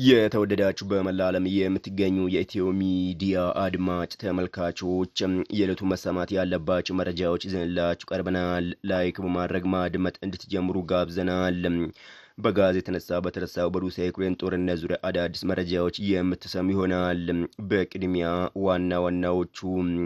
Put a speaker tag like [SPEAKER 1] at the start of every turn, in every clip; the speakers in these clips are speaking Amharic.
[SPEAKER 1] የተወደዳችሁ በመላ ዓለም የምትገኙ የኢትዮ ሚዲያ አድማጭ ተመልካቾች የዕለቱ መሰማት ያለባቸው መረጃዎች ይዘንላችሁ ቀርበናል። ላይክ በማድረግ ማድመጥ እንድትጀምሩ ጋብዘናል። በጋዝ የተነሳ በተነሳው በሩሲያ ዩክሬን ጦርነት ዙሪያ አዳዲስ መረጃዎች የምትሰሙ ይሆናል። በቅድሚያ ዋና ዋናዎቹ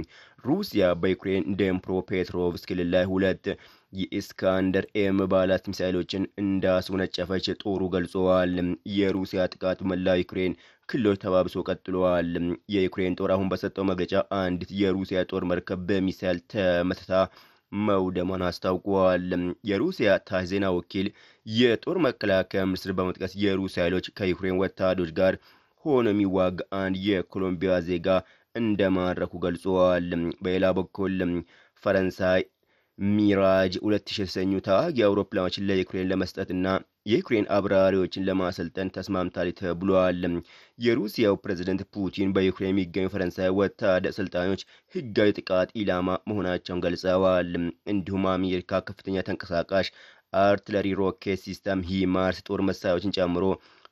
[SPEAKER 1] ሩሲያ በዩክሬን ዴምፕሮ ፔትሮቭስክ ክልል ላይ ሁለት የኢስካንደር ኤም ባላስቲክ ሚሳይሎችን እንዳስወነጨፈች ጦሩ ገልጸዋል። የሩሲያ ጥቃት በመላ ዩክሬን ክልሎች ተባብሶ ቀጥለዋል። የዩክሬን ጦር አሁን በሰጠው መግለጫ አንዲት የሩሲያ ጦር መርከብ በሚሳይል ተመትታ መውደሟን አስታውቀዋል። የሩሲያ ታች ዜና ወኪል የጦር መከላከያ ሚኒስትር በመጥቀስ የሩሲያ ኃይሎች ከዩክሬን ወታደሮች ጋር ሆኖ የሚዋጋ አንድ የኮሎምቢያ ዜጋ እንደማረኩ ገልጸዋል። በሌላ በኩል ፈረንሳይ ሚራጅ ሁለት ሺህ የተሰኙ ተዋጊ አውሮፕላኖችን ለዩክሬን ለመስጠትና የዩክሬን አብራሪዎችን ለማሰልጠን ተስማምታለች ተብሏል። የሩሲያው ፕሬዝደንት ፑቲን በዩክሬን የሚገኙ ፈረንሳይ ወታደር አሰልጣኞች ሕጋዊ ጥቃት ኢላማ መሆናቸውን ገልጸዋል። እንዲሁም አሜሪካ ከፍተኛ ተንቀሳቃሽ አርትለሪ ሮኬት ሲስተም ሂማርስ ጦር መሳሪያዎችን ጨምሮ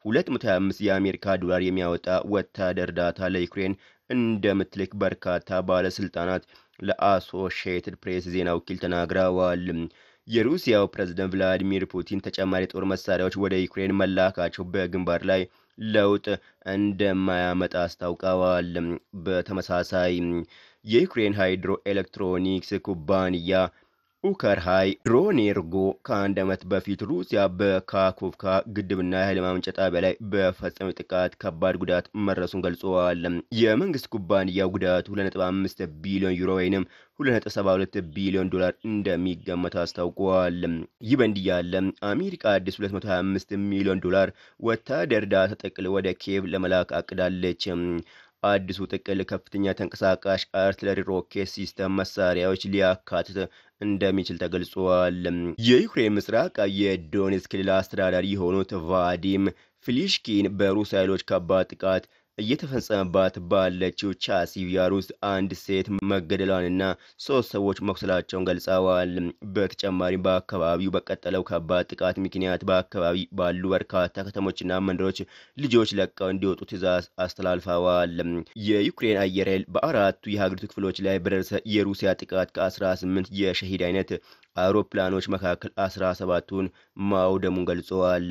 [SPEAKER 1] 225 የአሜሪካ ዶላር የሚያወጣ ወታደር እርዳታ ለዩክሬን እንደምትልክ በርካታ ባለስልጣናት ለአሶሺየትድ ፕሬስ ዜና ወኪል ተናግረዋል። የሩሲያው ፕሬዝደንት ቭላዲሚር ፑቲን ተጨማሪ ጦር መሳሪያዎች ወደ ዩክሬን መላካቸው በግንባር ላይ ለውጥ እንደማያመጣ አስታውቀዋል። በተመሳሳይ የዩክሬን ሃይድሮ ኤሌክትሮኒክስ ኩባንያ ኡከርሃይ ድሮኔርጎ ከአንድ ዓመት በፊት ሩሲያ በካኮቭካ ግድብና የኃይል ማመንጫ ጣቢያ ላይ በፈጸመው ጥቃት ከባድ ጉዳት መድረሱን ገልጸዋል። የመንግስት ኩባንያው ጉዳቱ 2.5 ቢሊዮን ዩሮ ወይም 2.72 ቢሊዮን ዶላር እንደሚገመት አስታውቀዋል። ይህ በእንዲህ ያለ አሜሪካ አዲስ 225 ሚሊዮን ዶላር ወታደር እርዳታ ጥቅል ወደ ኪየቭ ለመላክ አቅዳለች። አዲሱ ጥቅል ከፍተኛ ተንቀሳቃሽ አርትለሪ ሮኬት ሲስተም መሳሪያዎች ሊያካትት እንደሚችል ተገልጿል። የዩክሬን ምስራቅ የዶኔትስክ ክልል አስተዳዳሪ የሆኑት ቫዲም ፊሊሽኪን በሩሲያ ኃይሎች ከባድ ጥቃት እየተፈጸመባት ባለችው ቻሲቪያር ውስጥ አንድ ሴት መገደሏንና ሶስት ሰዎች መቁሰላቸውን ገልጸዋል። በተጨማሪም በአካባቢው በቀጠለው ከባድ ጥቃት ምክንያት በአካባቢ ባሉ በርካታ ከተሞችና መንደሮች ልጆች ለቀው እንዲወጡ ትዕዛዝ አስተላልፈዋል። የዩክሬን አየር ኃይል በአራቱ የሀገሪቱ ክፍሎች ላይ በደረሰ የሩሲያ ጥቃት ከ18 የሸሂድ አይነት አውሮፕላኖች መካከል 17ቱን ማውደሙን ገልጸዋል።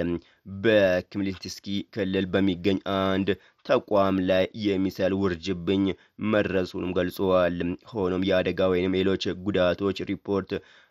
[SPEAKER 1] በክምሊንስኪ ክልል በሚገኝ አንድ ተቋም ላይ የሚሳይል ውርጅብኝ መድረሱንም ገልጸዋል። ሆኖም የአደጋ ወይም ሌሎች ጉዳቶች ሪፖርት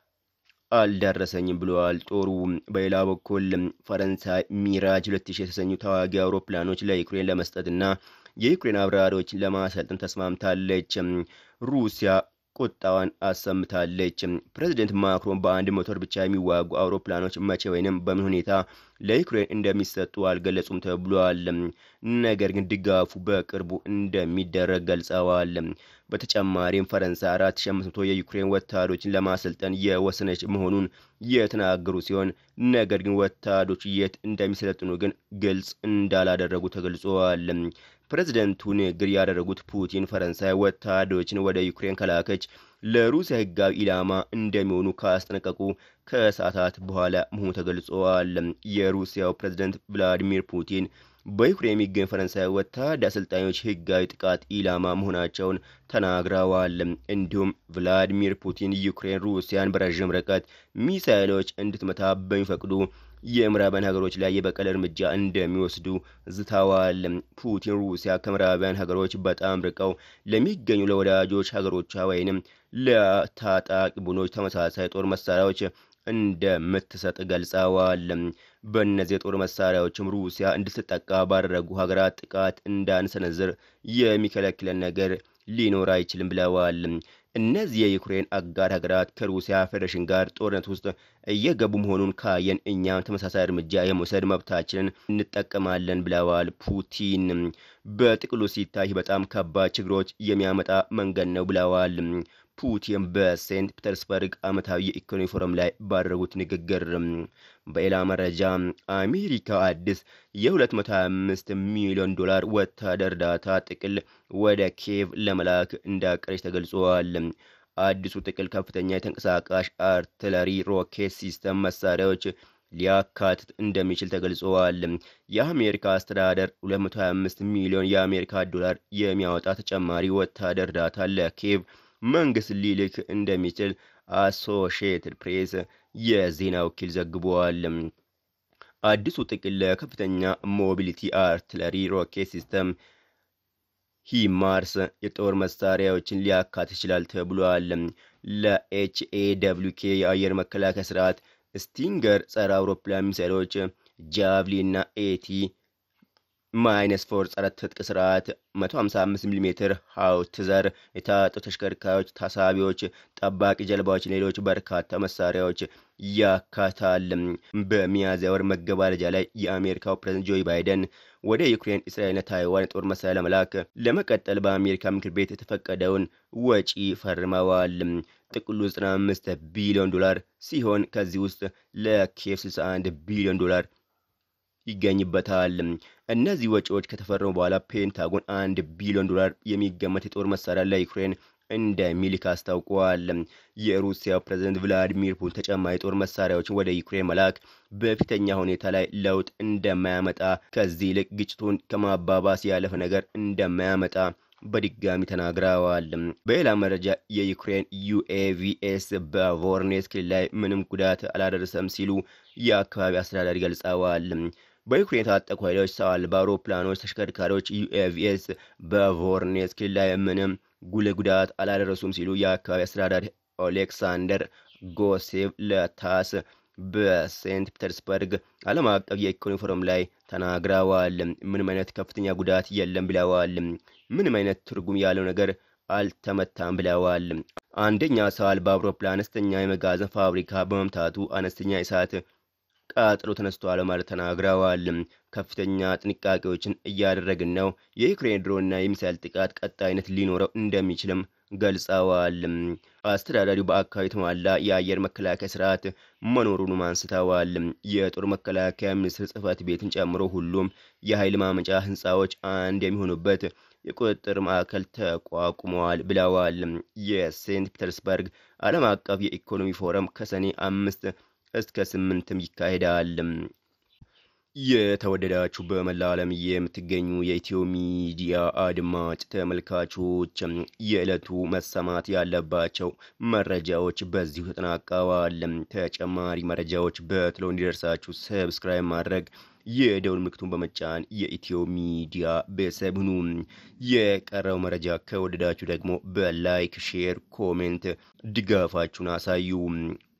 [SPEAKER 1] አልደረሰኝም ብለዋል ጦሩ። በሌላ በኩል ፈረንሳይ ሚራጅ 2000 የተሰኙ ተዋጊ አውሮፕላኖች ለዩክሬን ለመስጠትና የዩክሬን አብራሪዎችን ለማሰልጠን ተስማምታለች። ሩሲያ ቁጣዋን አሰምታለች። ፕሬዚደንት ማክሮን በአንድ ሞተር ብቻ የሚዋጉ አውሮፕላኖች መቼ ወይንም በምን ሁኔታ ለዩክሬን እንደሚሰጡ አልገለጹም ተብሏል። ነገር ግን ድጋፉ በቅርቡ እንደሚደረግ ገልጸዋል። በተጨማሪም ፈረንሳይ 4500 የዩክሬን ወታደሮችን ለማሰልጠን የወሰነች መሆኑን የተናገሩ ሲሆን ነገር ግን ወታደሮች የት እንደሚሰለጥኑ ግን ግልጽ እንዳላደረጉ ተገልጸዋል። ፕሬዝደንቱ ንግግር ያደረጉት ፑቲን ፈረንሳይ ወታደሮችን ወደ ዩክሬን ከላከች ለሩሲያ ሕጋዊ ኢላማ እንደሚሆኑ ካስጠነቀቁ ከሰዓታት በኋላ መሆኑ ተገልጸዋል። የሩሲያው ፕሬዝደንት ቭላዲሚር ፑቲን በዩክሬን የሚገኙ ፈረንሳይ ወታደር አሰልጣኞች ሕጋዊ ጥቃት ኢላማ መሆናቸውን ተናግረዋል። እንዲሁም ቭላዲሚር ፑቲን ዩክሬን ሩሲያን በረዥም ርቀት ሚሳይሎች እንድትመታ በሚፈቅዱ የምዕራባውያን ሀገሮች ላይ የበቀል እርምጃ እንደሚወስዱ ዝተዋል። ፑቲን ሩሲያ ከምዕራባውያን ሀገሮች በጣም ርቀው ለሚገኙ ለወዳጆች ሀገሮቿ ወይንም ለታጣቂ ቡድኖች ተመሳሳይ ጦር መሳሪያዎች እንደምትሰጥ ገልጸዋል። በእነዚህ የጦር መሳሪያዎችም ሩሲያ እንድትጠቃ ባደረጉ ሀገራት ጥቃት እንዳንሰነዝር የሚከለክለን ነገር ሊኖር አይችልም ብለዋል። እነዚህ የዩክሬን አጋር ሀገራት ከሩሲያ ፌዴሬሽን ጋር ጦርነት ውስጥ እየገቡ መሆኑን ካየን እኛም ተመሳሳይ እርምጃ የመውሰድ መብታችንን እንጠቀማለን ብለዋል ፑቲን። በጥቅሉ ሲታይ በጣም ከባድ ችግሮች የሚያመጣ መንገድ ነው ብለዋል ፑቲን በሴንት ፒተርስበርግ ዓመታዊ የኢኮኖሚ ፎረም ላይ ባደረጉት ንግግር። በሌላ መረጃ አሜሪካ አዲስ የ225 ሚሊዮን ዶላር ወታደር እርዳታ ጥቅል ወደ ኪየቭ ለመላክ እንዳቀረች ተገልጿል። አዲሱ ጥቅል ከፍተኛ የተንቀሳቃሽ አርትለሪ ሮኬት ሲስተም መሳሪያዎች ሊያካትት እንደሚችል ተገልጸዋል። የአሜሪካ አስተዳደር 225 ሚሊዮን የአሜሪካ ዶላር የሚያወጣ ተጨማሪ ወታደር እርዳታ ለኪየቭ መንግስት ሊልክ እንደሚችል አሶሺየትድ ፕሬስ የዜና ወኪል ዘግቧል። አዲሱ ጥቅል ለከፍተኛ ሞቢሊቲ አርትለሪ ሮኬት ሲስተም ሂማርስ የጦር መሳሪያዎችን ሊያካትት ይችላል ተብሏል። ለኤችኤደብሊውኬ የአየር መከላከያ ስርዓት ስቲንገር ጸረ አውሮፕላን ሚሳይሎች፣ ጃቭሊ እና ኤቲ ማይነስ ፎር ጸረ ትጥቅ ስርዓት 155 ሚሜ ሃውትዘር የታጠቁ ተሽከርካሪዎች፣ ታሳቢዎች፣ ጠባቂ ጀልባዎች፣ ሌሎች በርካታ መሳሪያዎች ያካታል። በሚያዝያ ወር መገባደጃ ላይ የአሜሪካው ፕሬዝዳንት ጆ ባይደን ወደ ዩክሬን፣ እስራኤልና ታይዋን የጦር መሳሪያ ለመላክ ለመቀጠል በአሜሪካ ምክር ቤት የተፈቀደውን ወጪ ፈርመዋል። ጥቅሉ 95 ቢሊዮን ዶላር ሲሆን ከዚህ ውስጥ ለኪየቭ 61 ቢሊዮን ዶላር ይገኝበታል። እነዚህ ወጪዎች ከተፈረሙ በኋላ ፔንታጎን አንድ ቢሊዮን ዶላር የሚገመት የጦር መሳሪያ ለዩክሬን እንደሚልክ አስታውቋል። የሩሲያው ፕሬዝዳንት ቭላዲሚር ፑቲን ተጨማሪ የጦር መሳሪያዎችን ወደ ዩክሬን መላክ በፊተኛ ሁኔታ ላይ ለውጥ እንደማያመጣ፣ ከዚህ ይልቅ ግጭቱን ከማባባስ ያለፈ ነገር እንደማያመጣ በድጋሚ ተናግረዋል። በሌላ መረጃ የዩክሬን ዩኤቪኤስ በቮርኔስ ክልል ላይ ምንም ጉዳት አላደረሰም ሲሉ የአካባቢ አስተዳዳሪ ገልጸዋል። በዩክሬን የታጠቁ ኃይሎች ሰው አልባ አውሮፕላኖች፣ ተሽከርካሪዎች ዩኤቪኤስ በቮርኔስ ክልል ላይ ምንም ጉልህ ጉዳት አላደረሱም ሲሉ የአካባቢ አስተዳዳሪ ኦሌክሳንደር ጎሴቭ ለታስ በሴንት ፒተርስበርግ ዓለም አቀፍ የኢኮኖሚ ፎረም ላይ ተናግረዋል። ምንም አይነት ከፍተኛ ጉዳት የለም ብለዋል። ምንም አይነት ትርጉም ያለው ነገር አልተመታም ብለዋል። አንደኛ ሰው አልባ አውሮፕላን አነስተኛ የመጋዘን ፋብሪካ በመምታቱ አነስተኛ እሳት ቃጠሎ ተነስቷል ማለት ተናግረዋል። ከፍተኛ ጥንቃቄዎችን እያደረግን ነው። የዩክሬን ድሮንና የሚሳይል ጥቃት ቀጣይነት ሊኖረው እንደሚችልም ገልጸዋል። አስተዳዳሪው በአካባቢ የተሟላ የአየር መከላከያ ስርዓት መኖሩንም አንስተዋል። የጦር መከላከያ ሚኒስቴር ጽሕፈት ቤትን ጨምሮ ሁሉም የኃይል ማመንጫ ህንፃዎች አንድ የሚሆኑበት የቁጥጥር ማዕከል ተቋቁመዋል ብለዋል። የሴንት ፒተርስበርግ ዓለም አቀፍ የኢኮኖሚ ፎረም ከሰኔ አምስት እስከ ስምንትም ይካሄዳል። የተወደዳችሁ በመላ ዓለም የምትገኙ የኢትዮ ሚዲያ አድማጭ ተመልካቾች የዕለቱ መሰማት ያለባቸው መረጃዎች በዚሁ ተጠናቀዋል። ተጨማሪ መረጃዎች በትሎ እንዲደርሳችሁ ሰብስክራይብ ማድረግ የደውል ምልክቱን በመጫን የኢትዮ ሚዲያ ቤተሰብ ሁኑ። የቀረው መረጃ ከወደዳችሁ ደግሞ በላይክ ሼር፣ ኮሜንት ድጋፋችሁን አሳዩ።